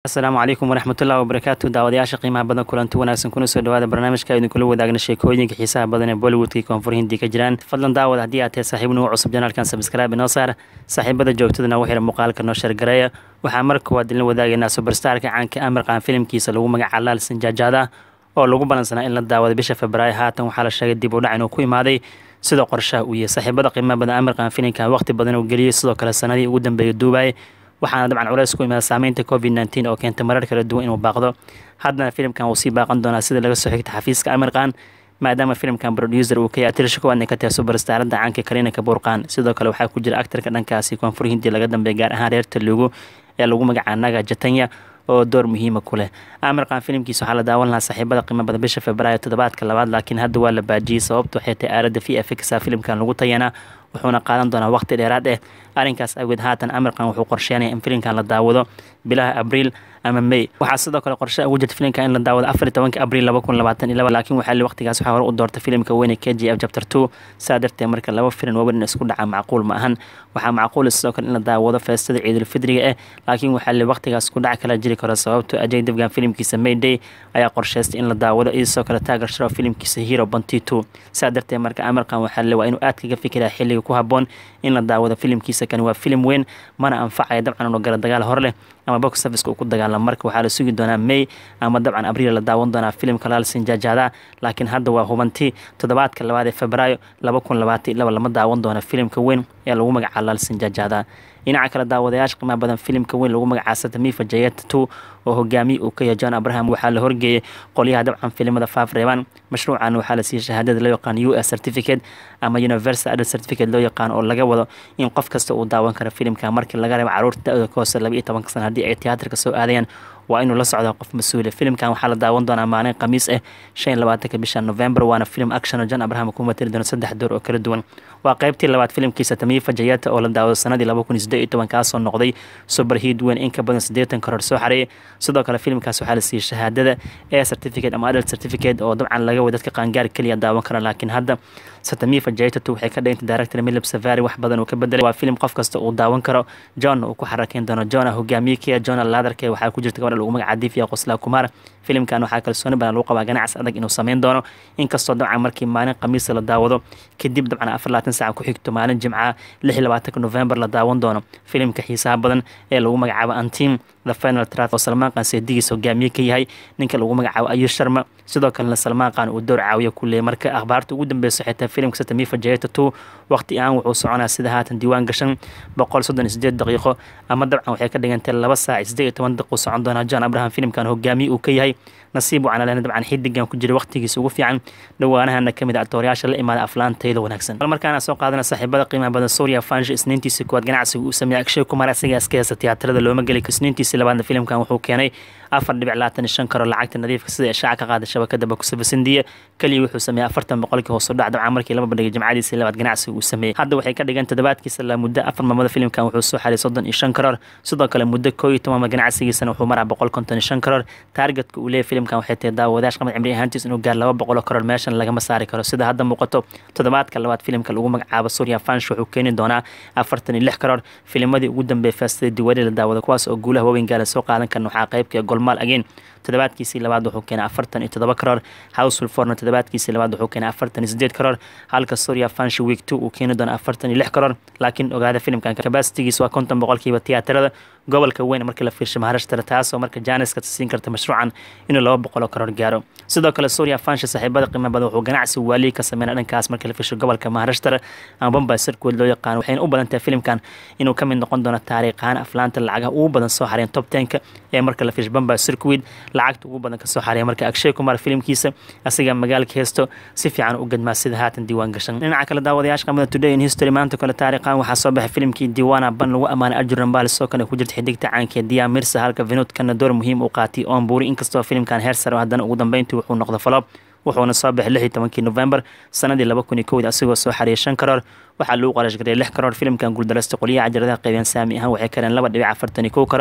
asalaamu calaykum waraxmatullahi wabarakaatu daawadayaasha qiimaha badan kulanti wanaagsan kuna soo dhawaada barnaamijka idinkula wadaagna sheekooyinka xiisaha badan ee bollywoodka koonfur hindi ka jiraan fadlan daawad haddii aad tahay saaxiib nugu cusub janaalkan sabskraibe inoo saar saaxiibada joogtadana u xira muuqaalka noo shargareeya waxaa mar koowaad idinla wadaagaynaa subarstarka caanka amirqan filimkiisa lagu magaca laal sanjaajaada oo lagu balansanaa in la daawada bisha februaayo haatan waxaa la sheegay dib u dhac inuu ku imaaday sida qorshaha uu yahay saaxiibada qiimaha badan amirqan filimkan waqti badan uu geliyey sidoo kale sanadii ugu dambeeyay duubay waxaana dabcan culeys ku imaada saameynta covid nteen oo keentay marar kala duwan inuu baaqdo haddana filimkan wuu sii baaqan doonaa sida laga soo xigta xafiiska amirqan maadaama filimkan producer uu ka yahay atirsha kowaadna ka tahay subarstarada caanka karina kabuurqaan sidoo kale waxaa ku jira actarka dhankaasi koonfur hindi laga dambeeya gaar ahaan reer telugu ee lagu magacaa naga jatanya oo door muhiima ku leh amirqan filimkiisa waxaa la daawan lahaa saaxiibada qiimo badan bisha februaayo toddobaadka labaad laakiin hadda waa la baajiyey sababta waxay tahay aaladda v f xa filimkan lagu tayanaa wuxuuna qaadan doonaa waqti dheeraad eh arrinkaas awgeed haatan amirqan wuxuu qorsheynaya in filimkan la daawado bilaha abriil ama may waxaa sidoo kale qorshe ugu jirta filimka in la daawado afar iyo tobanka abriil laba kun labaatan iyo laba laakiin waxaa li waqtigaas waxaa hore u doortay filimka weyne k g f chapter two saa darteed marka laba filim waban in isku dhaca macquul ma ahan waxaa macquula sidoo kale in la daawado feestada ciidulfidriga eh laakiin waxaa li waqtigaas ku dhac kala jiri karo sababto ajay dibgan filimkiisa mayday ayaa qorsheystay in la daawado iyo sidoo kale taagar sharo filimkiisa hero banti two saa darteed marka amirkan waxaa li waa inuu aad kaga fikiraa xilliga ku haboon in la daawado filimkiisa kani waa filim weyn mana anfacaya dabcan inuu gala dagaal hor leh ama box serviceka uu ku dagaalamo marka waxaa la sugi doonaa may ama dabcan abriil la daawan doonaa filimka laalsin jaajaada laakiin hadda waa hubanti toddobaadka labaad ee febraayo laba kun labaatan iyo laba lama daawan doona filimka weyn ee lagu magacaa laalsin jaajaada dhinaca kale daawadayaasha qiimaha badan filimka weyn lagu magacaa satamifa jayeta two oo hogaamiye uu ka yahay john abraham waxaa la horgeeyey qolyaha dabcan filimada faaf reebaan mashruucan waxaa la siiyey shahaadada loo yaqaan u s certificate ama universal adult certificate loo yaqaan oo laga wado in qof kasta uu daawan karo filimka markii laga reebo caruurta da-da ka hoose laba iyo tobanka sana haddii ay tiyaatarka soo aadayaan waa inuu la socdaa qof mas-uule filimkan waxaa la daawan doonaa maalin khamiis ah shan iyo labaatanka bisha november waana film action oo john abraham ku matali doono saddex door oo kala duwan waa qaybtii labaad filimkiisa tamiifa jayata oo la daawado sanadii laba kun iyo siddeed iyo toban kaasoo noqday superheat weyn in ka badan siddeetan karoor soo xareeyay sidoo kale filimkaas waxaa la siiyey shahaadada ee certificate ama adult certificate oo dabcan laga way dadka qaangaar keliya daawan kara laakiin hadda satamifa jaytatu waxay ka dhigantay director milib safari wax badan uu ka bedelay waa filim qof kasta uu daawan karo john uu ku xarakeyn doono johna hogaamiye kaya johna laadarke waxaa ku jirta gabadha lagu magaca divya qoslaa kumar filimkan waxaa kalsooni badan lagu qabaa ganacsi adag inuu sameyn doono inkastoo dabcan markii maalin khamiisa la daawado kadib dabcan afar labaatan saaca ku xigto maalin jimca lix iyo labaatanka november la daawan doono filimka xiisaha badan ee lagu magacaabo antim the final trat oo salmaan qaan seedigiis hogaamiye ka yahay ninka lagu magacaabo ayush sharma sidoo kalena salmaan qaan uu door caawiya ku leeyay marka akhbaarta ugu dambeysa xitaa filimka satamifa jayeta two waqti aan wuxuu soconaa sida haatan diiwaan gashan boqol soddon iyo sideed daqiiqo ama dabcan waxay ka dhigantay laba saac siddeed iyo toban daqiiqo socon doonaa john abraham filimkan hogaamiye uu ka yahay nasiib waxaana lehna dabcan xidigan ku jira waqtigiisa ugu fiican dhawaanahana kamid a actooryaasha la imaada aflaantayda wanaagsan bal markaana soo qaadana saaxiibada qiimaha badan suuriya fansha isniintiisa kuwaad ganacsiga uu sameeyey akshay kumar asiga iska heesta tiyaatarada looma geli isniintiisa labaadna filimkan wuxuu keenay afar dhibic labaatan iyo shan karo lacagta nadiifka sida ishaaca ka qaada shabakada bakusafasindiya keliya wuxuu sameeyey afartan boqolkii hoos u dhac dabcan markii laba bandhigay jimcadiisii labaad ganacsiga uu sameeyey hadda waxay ka dhigan toddobaadkiisa la muddo afar maamada filimkan wuxuu soo xaray soddon iyo shan karoor sidoo kale muddo koo iyo tobanma ganacsigiisana wuxuu maraa boqol konton iyo shan karoor taargetka uu leeyahy filimkan waxay tahay daawadayash qamad cimri ahaantiis inuu gaar laba boqoloo karoor meeshan lagama saari karo sida hadda muuqato toddobaadka labaad filimka lagu magacaabo surya fansh wuxuu keeni doonaa afartan iyo lix karoor filimadii ugu dambeeyay faastada diwaali la daawada kuwaas oo guulaha waaweyn gaala soo qaadan karna waxaa qaybka golmaal again toddobaadkiisii labaad wuxuu keenay afartan iyo toddoba karoor housefull forna toddobaadkiisii labaad wuxuu keenay afartan iyo sideed karoor halka surya fansh week two uu keeni doono afartan iyo lix karoor laakiin ogaada filimkan kabasitigiis waa konton boqolkiiba tiyaatarada gobolka weyn markii la fiirsho maharashtara taasoo marka jaaniska siin karta mashruucan inuu laba boqoloo karoor gaaro sidoo kale surya fansha saaxiibada qiimo badan wuxuu ganacsi waaliyi ka sameynaa dhankaas markii la fiirsho gobolka maharashtara ama bombay sirkuod loo yaqaan waxayna u badan tahay filimkan inuu ka mid noqon doono taariikhaan aflaanta lacagaha ugu badan soo xareen top tenka ee marka la fiirsho bombay sirkuid lacagta ugu badan kasoo xareeya marka akshay kumar filimkiisa asiga magaalka heesto si fiican u gadmaa sida haatan diiwaan gashan dhinaca kale daawadayaasha qamada today in history maanta kale taariikhan waxaa soo baxay filimkii diiwaana ban lagu ammaanay arjuran baal sidoo kale ku jirta xidigta caanka diya mirsa halka vinodkana door muhiim u qaatay oon buuri inkastoo filimkan heer sare haddana ugu dambeyntii wuxuu noqda falob wuxuuna soo baxay lix iyo tobankii november sanadii laba kun iyo kowda asigoo soo xariyay shan karoor waxaa lagu qarash gareeyay lix karoor filimkan guuldareysta qolyaha cajaladaha qaybeen saami ahaan waxay kareen laba dhibic afartan iyo kow karoor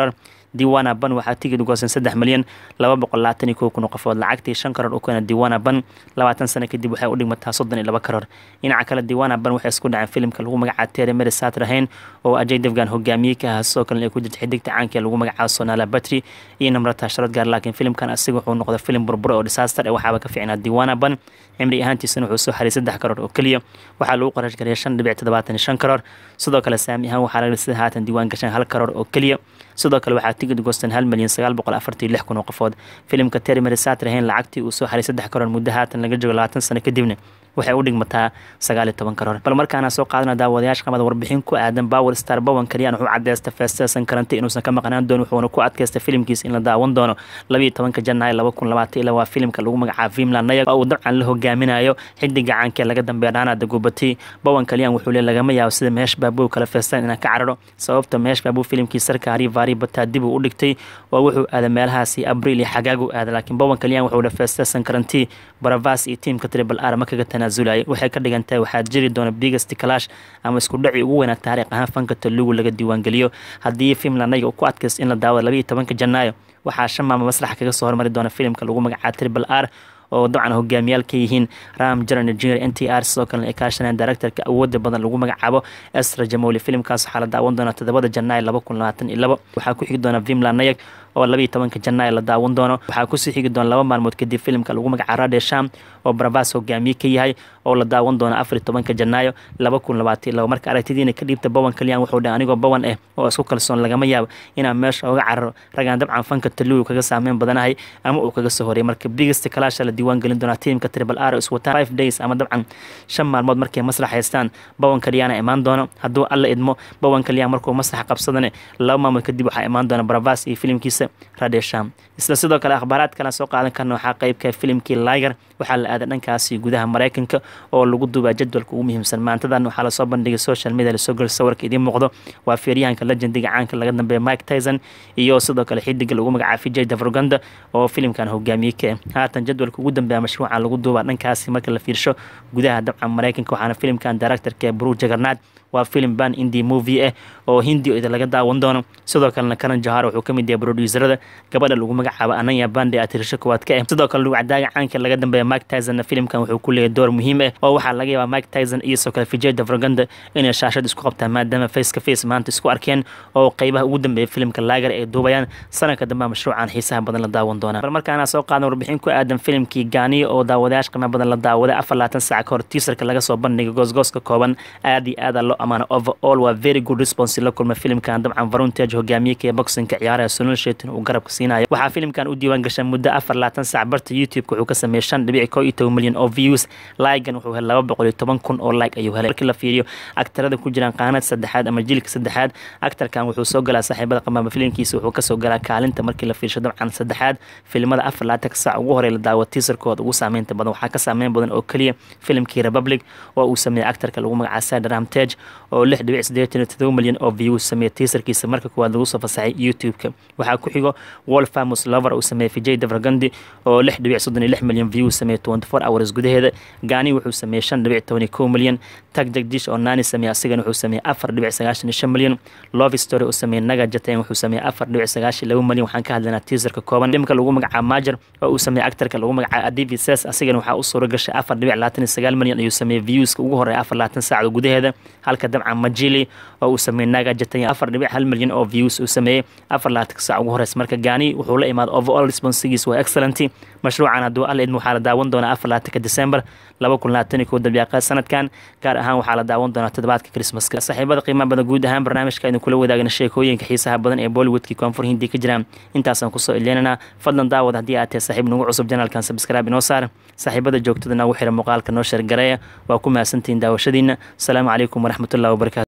diwana ban waxaa tigid goosan saddex milyan laba boqol labaatan iyo kow kun oo qofood lacagtii shan karoor u keena diwana ban labaatan sano kadib waxay u dhigmataa soddon iyo laba karoor dhinaca kale diwana ban waxay isku dhaceen filimka lagu magacaabo tere mary satrahayn oo ajay devgan hogaamiye ka ahaa sidoo kalena ay ku jirta xidigta caanka ee lagu magacaabo sonala batri iyo namrata sharad gaar laakiin filimkan asiga wuxuu noqday filim burbura oo disaster ee waxaaba ka fiicnaa diwana ban cimri ahaantiisana wuxuu soo xaray saddex karoor oo keliya waxaa lagu qarash gareeyay shan dhibic toddobaatan iyo shan karoor sidoo kale saami ahaan waxaa laga sida haatan diiwaan gashan hal karoor oo keliya sidoo kale waxaa tigid goostan hal milyan sagaal boqol afartii lix kun oo qofood filimka terry mary satrahayn lacagtii uu soo xaray saddex karoor muddo haatan laga joogo labaatan sano kadibna waxay u dhigmataa sagaal iyo toban karoor bal markaana soo qaadana daawadayaasha qamada warbixin ku aadan power star bowan kaliyaan wuxuu cadeysta feestesan karantay inuusan ka maqnaan doonin wuxuuna ku adkaysta filimkiisa in la daawan doono labayo tobanka janaayo laba kun labaatan ilaa waa filimka lagu magacaabo vimland nayag oo uu dabcan la hogaaminayo xidiga caanka ee laga dambeeya dhaanada gubati bowan kaliyaan wuxuu le lagama yaabo sida meesh baabuu kala feestaan inaan ka cararo sababta meesh baabuu filimkii sarkaari vaari bataa dib uu u dhigtay oo wuxuu aaday meelahaasi abriil iyo xagaagu aaday laakiin bowan kaliyaan wuxuu le feestesan karantii baravas iyo tiimka triple r ma kaga tanaasulaya waxay ka dhigan tahay waxaa jiri doona biggest clash ama isku dhaci ugu weynaa taariikh ahaan fanka talugu laga diiwaangeliyo haddii filmlanayga uu ku adkaysto in la daawado labayo tobanka janaayo waxaa shan maama maslaxa kaga soo hormari doona filimka lagu magacaabo triple r oo dabcan hogaamiyaal ka yihiin ram jaran junior n t r sidoo kalena ay kaashanayaan directorka awooda badan lagu magacaabo esra jamoli filimkaas waxaa la daawan doonaa toddobada janaayo laba kun labaatan iyo labo waxaa ku xigi doona vimland nayag oo labayo tobanka janaayo la daawan doono waxaa kusii xigi doona laba maalmood kadib filimka lagu magacaabo rade sham oo baravas hogaamiye ka yahay oo la daawan doono afar iyo tobanka janaayo laba kun labaatan iyo labo marka aragtidiina ka dhiibta bowan kaliyaan wuxuu dhahay anigoo bowan ah oo isku kalsoon lagama yaabo inaan meesha oga cararo ragaan dabcan fanka talugu kaga saameyn badanahay ama uu kaga soo horey marka biggest clash la diiwaan gelin doonaa tiimka triple r is wataan five days ama dabcan shan maalmood markay maslax haystaan bowan kaliyaana imaan doono hadduu alla idmo bowan kaliyaan markuu maslaxa qabsadane laba maalmood kadib waxaa imaan doona baravas iyo filimkiisa radesham isla sidoo kale akhbaaraad kale soo qaadan karna waxaa qeybka filimkii liger waxaa la aaday dhankaasi gudaha maraykanka oo lagu duubaa jadwalka ugu muhiimsan maantadan waxaa lasoo bandhigay social media lasoo gel sawirka idiin muuqdo waa feeryahanka legendiga caanka laga dambeeya mike tyson iyo sidoo kale xidiga lagu magacaabo vijay davroganda oo filimkan hogaamiye ka haatan jadwalka ugu dambeeya mashruuca lagu duubaa dhankaasi marka la fiirsho gudaha dabcan maraykanka waxaana filimkan directorka bru jagarnaad waa filim ban indi movie ah oo hindi ida laga daawan doono sidoo kalena karan jahar wuxuu ka mid yahay producerada gabadha lagu magacaabo ananya bande atirisho kowaad ka ah sidoo kale lugcadaaga caanka laga dambeeya mike tyson filimkan wuxuu ku leeyahay door muhiim ah oo waxaa laga yaabaa mike tyson iyo sidoo kale vijay davroganda inay shaashad isku qabtaan maadaama face ka face maanta isku arkeen oo qeybaha ugu dambeeya filimka laagar ay duubayaan sanadka dambe mashruucan xiisaha badan la daawan doonaa bal markaana soo qaadan warbixin ku aadan filimkii gaaniyo oo daawadayaasha qiimo badan la daawaday afar labaatan saac ka hor tiisarka laga soo bandhigay goosgooska kooban aad iyo aada loo amaano overall waa very good response la kulma filimkan dabcan varuntage hogaamiyeka ee boxinka ciyaaraha sunul sheetin uu garabka siinayo waxaa filimkan u diiwaan gashay muddo afar labaatan saac barta youtube-ka wuxuu ka sameeyey shan dhibic koo iyo toban milyan oo views laigan wuxuu helay laba boqol iyo toban kun oo like ayuu helay markii la fiiriyo aktarada ku jiraan qaanad saddexaad ama jilka saddexaad aktarkan wuxuu soo galaa saaxiibada qamaama filimkiisa wuxuu kasoo galaa kaalinta markii la fiirsho dabcan saddexaad filimada afar labaatan saac ugu horey la daawo tiisarkooda ugu saameynta badan waxaa ka saameyn badan oo keliya filimkii republic oo uu sameeyey aktarka lagu magacaabo sadram tage oo lix dhibic sideetan iyo todoba milyan oo views sameeyey tiisarkiisa marka kuwaad lagu soo fasaxay youtube-ka waxaa ku xigo wall famous lover uu sameeyey vijay davragandi oo lix dhibic soddon iyo lix milyan views sameeyey twenty four hours gudaheeda gaani wuxuu sameeyey shan dhibic toban iyo kow milyan tag jagdish oo naani sameeyey asigana wuxuu sameeyey afar dhibic sagaashan iyo shan milyan love story uu sameeyey naga jatain wuxuu sameeyey afar dhibic sagaashan laba milyan waxaan ka hadlaynaa tiisarka kooban dhimka lagu magacaabo majer oo uu sameeyey actarka lagu magacaabo adivi ses asigana waxaa u suura gashay afar dhibic labaatan iyo sagaal milyan ayuu sameeyey viewska ugu horeeya afar labaatan saacda gudaheeda halka dabcan majili oo uu sameeyey naga jatay afar dhibic hal milyan oo views uu sameeyey afar labaatanka saac ugu horeysa marka gaani wuxuu la imaaday overall responsigiis waa excellent mashruucan hadduu alla idmo waxaa la daawan doonaa afar labaatanka december laba kun labaatan iyo kow dabiiqa sanadkan gaar ahaan waxaa la daawan doonaa toddobaadka christmaska saaxiibada qiimaha badan guud ahaan barnaamijka aynu kula wadaagna sheekooyinka xiisaha badan ee bollywoodkii koonfur hindi ka jiraan intaasaan kusoo ileenanaa fadlan daawad haddii aad tahay saaxiib nagu cusub janaalkan subscribe inoo saar saaxiibada joogtada nagu xira muuqaalka noo sheergareeya waa ku mahadsantihiin daawashadiina asalaamu calaykum waraxmatullahi wabarakatu